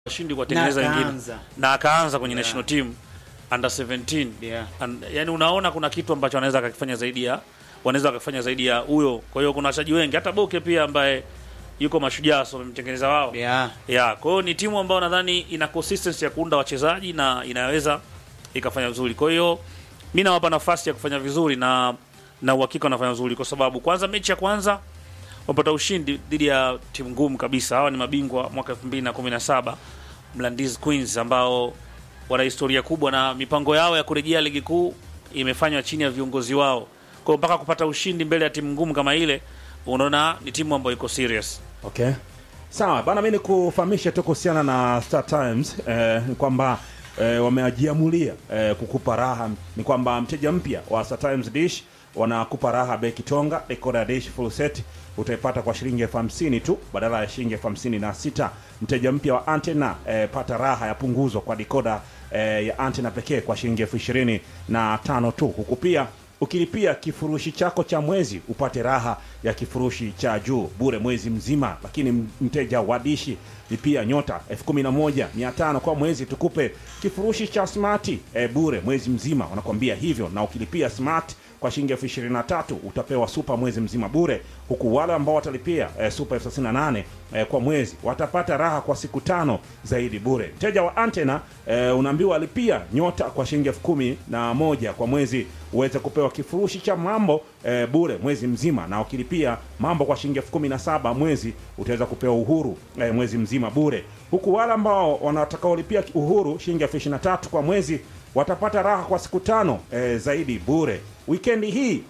washindi kuwatengeneza Na wengine akaanza. na akaanza kwenye Yeah. national team under 17 Yeah. And, yani unaona kuna kitu ambacho anaweza akakifanya zaidi ya wanaweza wakafanya zaidi ya huyo. Kwa hiyo kuna wachezaji wengi, hata Boke pia ambaye yuko Mashujaa, so wamemtengeneza wao Yeah. ya kwa hiyo ni timu ambayo nadhani ina consistency ya kuunda wachezaji na inaweza ikafanya vizuri. Kwa hiyo mi nawapa nafasi ya kufanya vizuri na na uhakika wanafanya vizuri, kwa sababu kwanza, mechi ya kwanza wamepata ushindi dhidi ya timu ngumu kabisa. Hawa ni mabingwa mwaka 2017 Mlandizi Queens, ambao wana historia kubwa na mipango yao ya kurejea ligi kuu imefanywa chini ya viongozi wao. Kwa hiyo mpaka kupata ushindi mbele ya timu ngumu kama ile, unaona ni timu ambayo iko serious. Okay. Sawa bana, mi nikufahamishe tu kuhusiana na Star Times eh, ni kwamba eh, wamejiamulia eh, kukupa raha. Ni kwamba mteja mpya wa Star Times Dish wanakupa raha bei kitonga. Decoder dish full set utaipata kwa shilingi elfu hamsini tu badala ya shilingi elfu hamsini na sita. Mteja mpya wa antena eh, pata raha ya punguzo kwa decoder eh, ya antena pekee kwa shilingi elfu ishirini na tano tu, huku pia ukilipia kifurushi chako cha mwezi upate raha ya kifurushi cha juu bure mwezi mzima. Lakini mteja wa dishi lipia nyota elfu kumi na moja mia tano kwa mwezi, tukupe kifurushi cha smart e, bure mwezi mzima. Wanakuambia hivyo, na ukilipia smart kwa shilingi elfu ishirini na tatu utapewa super mwezi mzima bure, huku wale ambao watalipia e, super elfu thelathini na nane e, kwa mwezi watapata raha kwa siku tano zaidi bure. Mteja wa antena e, unaambiwa alipia nyota kwa shilingi elfu kumi na moja kwa mwezi uweze kupewa kifurushi cha mambo e, bure mwezi mzima, na ukilipia mambo kwa shilingi elfu kumi na saba mwezi utaweza kupewa uhuru e, mwezi mzima bure, huku wale ambao wanatakaolipia uhuru shilingi elfu ishirini na tatu kwa mwezi watapata raha kwa siku tano e, zaidi bure. Wikendi hii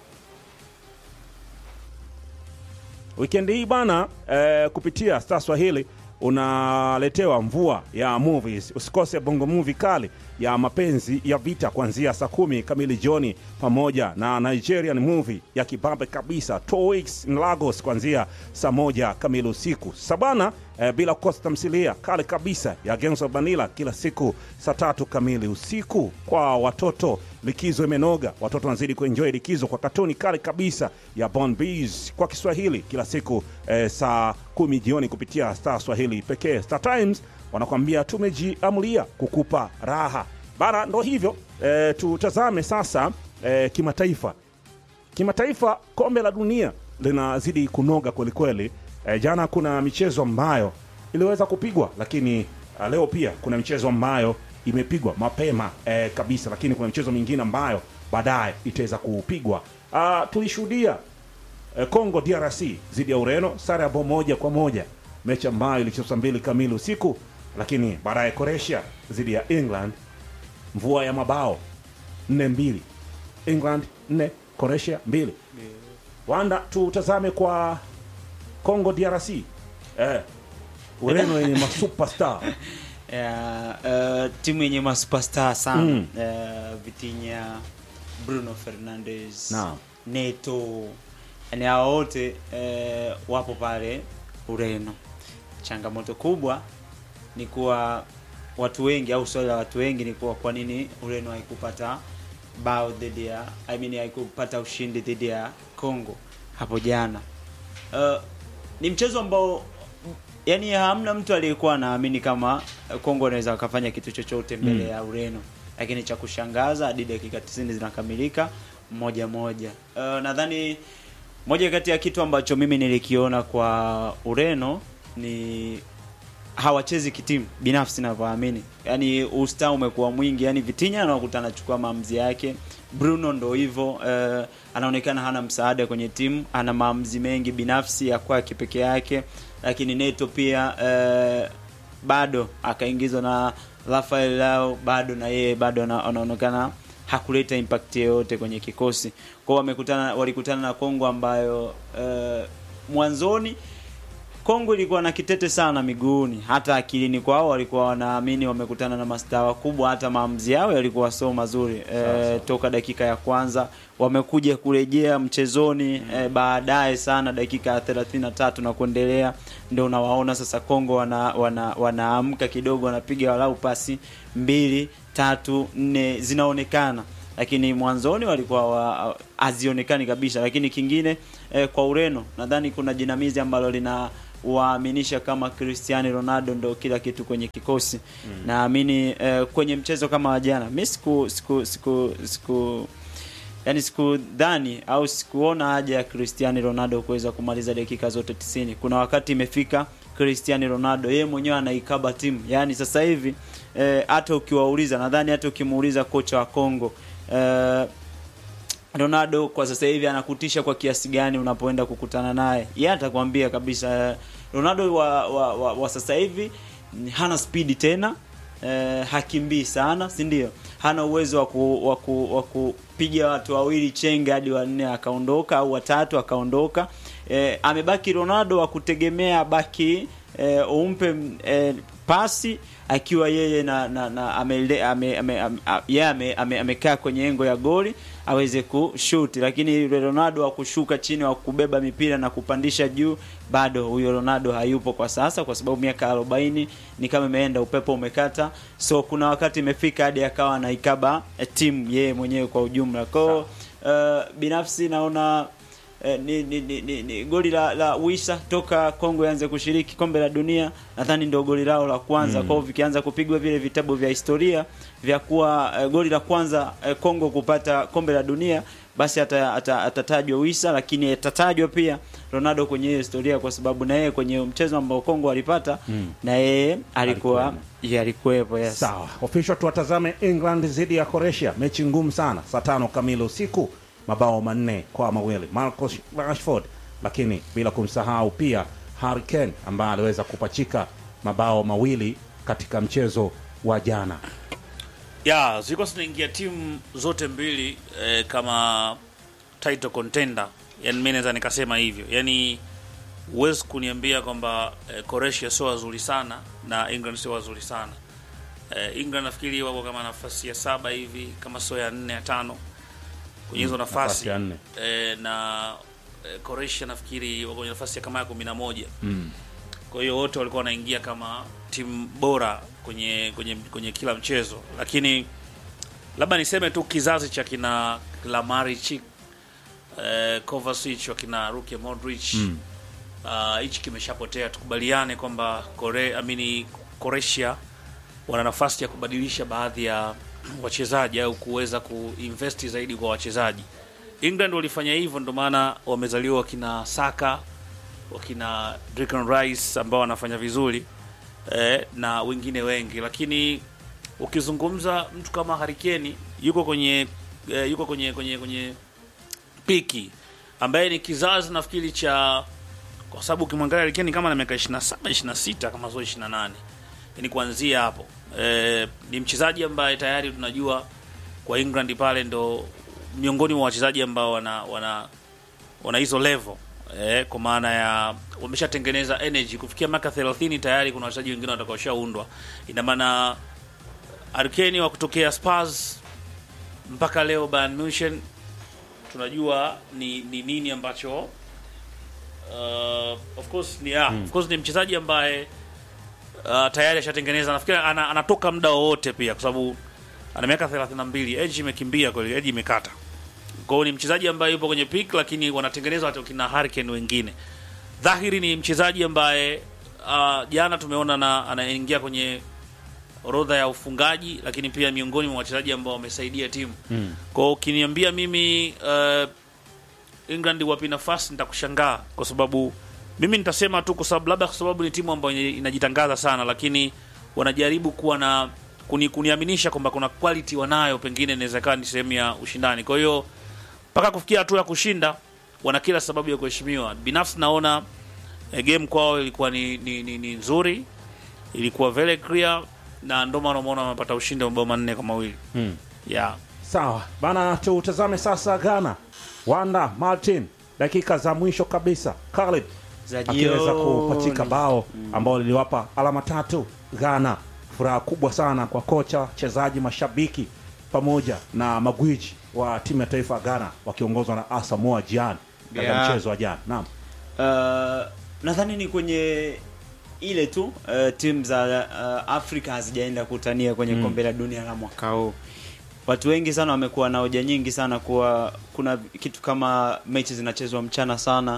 wikendi hii bana e, kupitia Star Swahili unaletewa mvua ya movies. Usikose bongo movie kali ya mapenzi ya vita kuanzia saa kumi kamili jioni, pamoja na Nigerian movie ya kibabe kabisa Two Weeks in Lagos kuanzia saa moja kamili usiku. Sabana eh, bila kukosa tamthilia kali kabisa ya Gangs of Manila kila siku saa tatu kamili usiku. Kwa watoto likizo imenoga, watoto wanazidi kuenjoy likizo kwa katuni kali kabisa ya Bon Bees kwa Kiswahili kila siku eh, saa kumi jioni kupitia Star Swahili pekee. Star Times wanakwambia tumejiamulia kukupa raha bana. Ndo hivyo eh, tutazame sasa eh, kimataifa. Kimataifa, kombe la dunia linazidi kunoga kwelikweli. E, jana kuna michezo ambayo iliweza kupigwa, lakini a, leo pia kuna michezo ambayo imepigwa mapema e, kabisa, lakini kuna michezo mingine ambayo baadaye itaweza kupigwa. Ah, Tulishuhudia e, Congo DRC dhidi ya Ureno, sare ya bao moja kwa moja, mechi ambayo ilichezwa saa mbili kamili usiku, lakini baadaye Croatia dhidi ya England, mvua ya mabao nne mbili, England nne Croatia mbili. Wanda, tutazame kwa Congo DRC eh, Ureno yenye masuperstar Yeah, uh, timu yenye masuperstar sana Mm. uh, Vitinha, Bruno Fernandes, Naam. Neto, yani hao wote uh, wapo pale Ureno. Changamoto kubwa ni kuwa watu wengi au swali la watu wengi ni kuwa kwa nini Ureno haikupata bao dhidi ya I mean haikupata ushindi dhidi ya Congo hapo jana. Uh, ni mchezo ambao yani hamna mtu aliyekuwa anaamini kama eh, Kongo anaweza wakafanya kitu chochote mbele Mm. ya Ureno, lakini cha kushangaza hadi dakika 90 zinakamilika moja moja. Uh, nadhani moja kati ya kitu ambacho mimi nilikiona kwa Ureno ni hawachezi kitimu binafsi navyoamini, yani usta umekuwa mwingi, yani Vitinha anakuta anachukua maamuzi yake, Bruno ndo hivyo uh, anaonekana hana msaada kwenye timu, ana maamuzi mengi binafsi ya kwake peke yake, lakini Neto pia uh, bado akaingizwa na Rafael Lao, bado na yeye bado ana- anaonekana hakuleta impact yoyote kwenye kikosi kwao. Wamekutana, walikutana na Kongo ambayo uh, mwanzoni Kongo ilikuwa na kitete sana miguuni, hata akilini kwao walikuwa wanaamini wamekutana na mastaa wakubwa, hata maamuzi yao yalikuwa sio mazuri e, toka dakika ya kwanza wamekuja kurejea mchezoni e, baadaye sana dakika ya 33 na kuendelea, ndio unawaona sasa Kongo wana, wana, wanaamka kidogo, wanapiga walau pasi mbili tatu nne zinaonekana lakini mwanzoni walikuwa wa- hazionekani kabisa. Lakini kingine eh, kwa Ureno nadhani kuna jinamizi ambalo lina kuwaaminisha kama Cristiano Ronaldo ndo kila kitu kwenye kikosi naamini eh, kwenye mchezo kama wa jana mi siku siku siku siku yani sikudhani au sikuona haja ya Cristiano Ronaldo kuweza kumaliza dakika zote 90. Kuna wakati imefika Cristiano Ronaldo yeye mwenyewe anaikaba timu. Yani sasa hivi eh, hata ukiwauliza nadhani hata ukimuuliza kocha wa Kongo eh, Ronaldo kwa sasa hivi anakutisha kwa kiasi gani unapoenda kukutana naye? Yeye atakwambia kabisa eh, Ronaldo wa, wa, wa, wa sasa hivi mm, hana spidi tena eh, hakimbii sana, si ndio? Hana uwezo wa ku, wa ku, wa kupiga watu wawili chenge hadi wanne akaondoka au watatu akaondoka. Eh, amebaki Ronaldo wa kutegemea baki eh, umpe eh, pasi akiwa yeye na, na, na amele, ame, ame, ame, yeye ame, ame, amekaa kwenye engo ya goli aweze kushuti, lakini yule Ronaldo wa kushuka chini wa kubeba mipira na kupandisha juu, bado huyo Ronaldo hayupo kwa sasa, kwa sababu miaka 40 ni kama imeenda, upepo umekata. So kuna wakati imefika hadi akawa anaikaba eh, timu yeye mwenyewe kwa ujumla. Kwa hiyo uh, binafsi naona eh, ni, ni, ni, ni, ni goli la, la Wisa toka Kongo ianze kushiriki kombe la dunia, nadhani ndio goli lao la kwanza mm. Kwao vikianza kupigwa vile vitabu vya historia vya kuwa eh, goli la kwanza eh, Kongo kupata kombe la dunia, basi ata- ata- atatajwa Wisa, lakini atatajwa pia Ronaldo kwenye hiyo historia, kwa sababu na yeye kwenye mchezo ambao Kongo walipata Mm. na yeye alikuwa Alikuwemo. yeye alikuwepo, yes. Sawa, official, tuwatazame England dhidi ya Croatia, mechi ngumu sana, saa tano kamili usiku, mabao manne kwa mawili Marcus Rashford, lakini bila kumsahau pia Harry Kane ambaye aliweza kupachika mabao mawili katika mchezo wa jana. ya zilikuwa zinaingia timu zote mbili eh, kama title contender yani mi naweza nikasema hivyo yani huwezi kuniambia kwamba eh, Croatia sio wazuri sana na England sio wazuri sana eh, England nafikiri wako kama nafasi ya saba hivi kama sio ya nne ya tano kwenye hizo nafasi nafasi ya nne. eh, na eh, Croatia nafikiri wako kwenye nafasi ya kama ya kumi na moja Mm. kwa hiyo wote walikuwa wanaingia kama timu bora kwenye kwenye kwenye kila mchezo, lakini labda niseme tu kizazi cha kina Kramaric, eh, Kovacic, wakina Luka Modric Mm. ah, hichi kimeshapotea. Tukubaliane kwamba Kore, amini Croatia wana nafasi ya kubadilisha baadhi ya wachezaji au kuweza kuinvesti zaidi kwa wachezaji. England walifanya hivyo, ndio maana wamezaliwa wakina Saka, wakina Declan Rice ambao wanafanya vizuri eh, na wengine wengi, lakini ukizungumza mtu kama Harry Kane yuko kwenye eh, yuko kwenye kwenye kwenye piki ambaye ni kizazi nafikiri cha kwa sababu ukimwangalia Harry Kane kama na miaka 27 26 kama sio 28 ni kuanzia hapo eh, ni mchezaji ambaye tayari tunajua kwa England pale ndo miongoni mwa wachezaji ambao wana wana wana hizo level eh, kwa maana ya wameshatengeneza energy kufikia miaka 30 tayari kuna wachezaji wengine watakaoshaundwa. Ina maana Harry Kane wa kutokea Spurs mpaka leo Bayern Munich tunajua ni, ni nini ambacho uh, of course ni ah, of course ni mchezaji ambaye uh, tayari ashatengeneza nafikiri ana, anatoka muda wowote pia kwa sababu ana miaka 32 age imekimbia kweli age imekata kwa hiyo ni mchezaji ambaye yupo kwenye peak lakini wanatengeneza hata kina Harry Kane wengine dhahiri ni mchezaji ambaye uh, jana tumeona na anaingia kwenye orodha ya ufungaji lakini pia miongoni mwa wachezaji ambao wamesaidia timu Mm. kwa hiyo ukiniambia mimi uh, England wapi nafasi nitakushangaa kwa sababu mimi nitasema tu kwa sababu labda kwa sababu ni timu ambayo inajitangaza sana lakini wanajaribu kuwa na kuni, kuniaminisha kwamba kuna quality wanayo pengine inaweza ikawa ni sehemu ya ushindani kwa hiyo mpaka kufikia hatua ya kushinda wana kila sababu ya kuheshimiwa binafsi naona eh, game kwao ilikuwa ni, ni, ni, ni nzuri ilikuwa very clear na ndio maana umeona wamepata ushindi wa mabao manne kwa mawili Mm. yeah. Sawa bana, tutazame sasa Ghana. Wanda Martin, dakika za mwisho kabisa, Khalid Za akiweza jioni. kupachika bao ambao liliwapa alama tatu Ghana. Furaha kubwa sana kwa kocha, wachezaji, mashabiki pamoja na magwiji wa timu ya taifa ya Ghana wakiongozwa na Asamoah Gyan katika Yeah. mchezo wa jana. Naam. Uh, nadhani ni kwenye ile tu uh, timu za uh, Afrika hazijaenda kutania kwenye Mm. kombe la dunia la mwaka huu. Watu wengi sana wamekuwa na hoja nyingi sana kuwa kuna kitu kama mechi zinachezwa mchana sana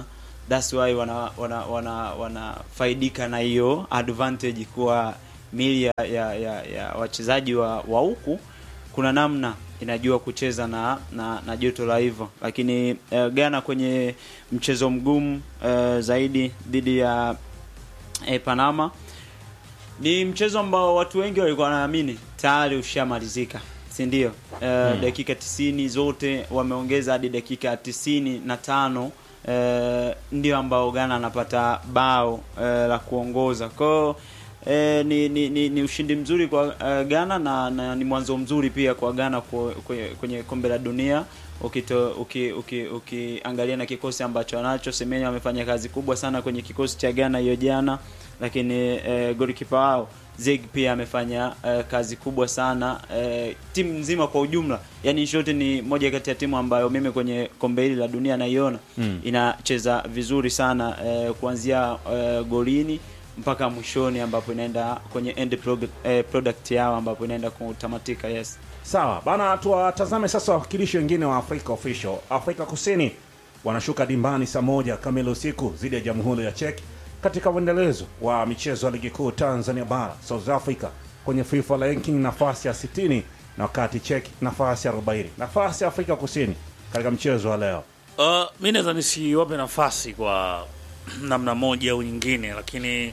that's why wana wana wana wanafaidika na hiyo advantage kuwa mili ya, ya, ya, ya wachezaji wa wa huku kuna namna inajua kucheza na na, na joto la hivyo lakini uh, Ghana kwenye mchezo mgumu uh, zaidi dhidi ya eh, Panama ni mchezo ambao watu wengi walikuwa wanaamini tayari ushamalizika si ndio? Uh, dakika 90 zote wameongeza hadi dakika tisini na tano uh, ndio ambao Ghana anapata bao uh, la kuongoza kwao. Eh, ni, ni, ni, ni ushindi mzuri kwa uh, Ghana na, na ni mwanzo mzuri pia kwa Ghana kwe- kwe- kwenye kombe la dunia ukito uki, uki, ukiangalia na kikosi ambacho anacho. Semenyo amefanya kazi kubwa sana kwenye kikosi cha Ghana hiyo jana, lakini eh, golikipa wao Zeg pia amefanya eh, kazi kubwa sana eh, timu nzima kwa ujumla, yani shote ni moja kati ya timu ambayo mimi kwenye kombe hili la dunia naiona Mm. inacheza vizuri sana eh, kuanzia eh, golini mpaka mwishoni ambapo inaenda kwenye end product, eh, product yao ambapo inaenda kutamatika. Yes, Sawa bana, tuwatazame sasa wawakilishi wengine wa Afrika Official. Afrika Kusini wanashuka dimbani saa moja kamili usiku dhidi ya Jamhuri ya Czech katika uendelezo wa michezo ya ligi kuu Tanzania Bara. South Africa kwenye FIFA ranking nafasi ya 60 na wakati Czech nafasi ya 40. Nafasi ya Afrika Kusini katika mchezo wa leo. Uh, mi naweza nisiwape nafasi kwa namna moja au nyingine, lakini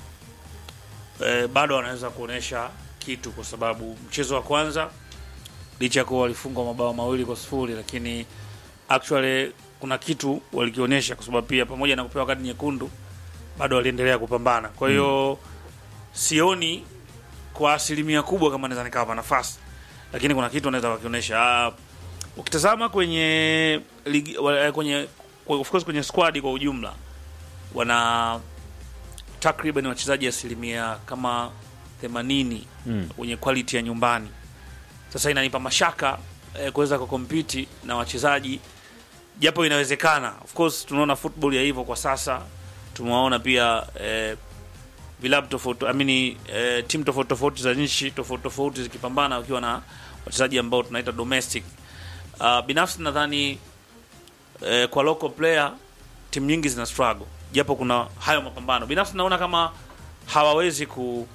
eh, bado wanaweza kuonyesha kitu, kwa sababu mchezo wa kwanza licha ya kuwa walifungwa mabao mawili kwa sifuri, lakini actually kuna kitu walikionyesha, kwa sababu pia pamoja na kupewa kadi nyekundu bado waliendelea kupambana. Kwa hiyo sioni kwa asilimia kubwa kama naweza nikawapa nafasi, lakini kuna kitu wanaweza wakionyesha. Ah, ukitazama kwenye ligi, wa- kwenye kwa- of course kwenye squad kwa ujumla wana takriban wachezaji asilimia kama 80 Mm. wenye quality ya nyumbani. Sasa inanipa mashaka eh, kuweza kukompiti na wachezaji japo inawezekana. Of course tunaona football ya hivyo kwa sasa, tumewaona pia eh, vilabu tofauti I mean, eh, timu tofauti tofauti za nchi tofauti tofauti zikipambana wakiwa na wachezaji ambao tunaita domestic. Uh, binafsi nadhani eh, kwa local player timu nyingi zina struggle, japo kuna hayo mapambano. Binafsi naona kama hawawezi ku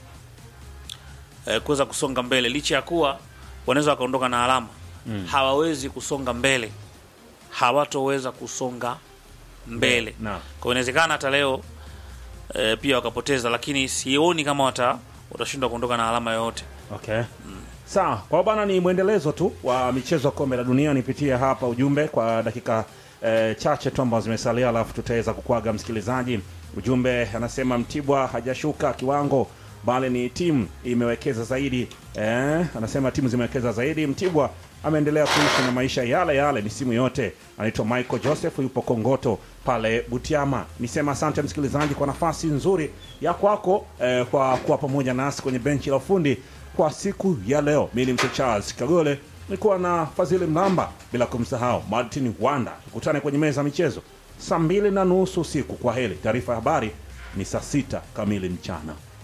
eh, kuweza kusonga mbele licha ya kuwa wanaweza wakaondoka na alama mm. hawawezi kusonga mbele, hawatoweza kusonga mbele Na kwa hiyo inawezekana hata leo e, pia wakapoteza, lakini sioni kama wata watashindwa kuondoka na alama yoyote. Okay. Sawa, kwa bana ni mwendelezo tu wa michezo ya kombe la dunia. Nipitie hapa ujumbe kwa dakika eh, chache tu ambazo zimesalia, alafu tutaweza kukwaga msikilizaji. Ujumbe anasema Mtibwa hajashuka kiwango, bali ni timu imewekeza zaidi. Eh, anasema timu zimewekeza zaidi. Mtibwa ameendelea kuishi na maisha yale yale misimu yote. Anaitwa Michael Joseph, yupo Kongoto pale Butiama. Nisema asante msikilizaji kwa nafasi nzuri ya kwako eh, kwa kuwa pamoja nasi kwenye benchi la ufundi kwa siku ya leo. Mimi ni mzee Charles Kagole, nilikuwa na Fadhili Mlamba, bila kumsahau Martin Wanda. Tukutane kwenye meza ya michezo saa mbili na nusu usiku. Kwa heri. Taarifa ya habari ni saa sita kamili mchana.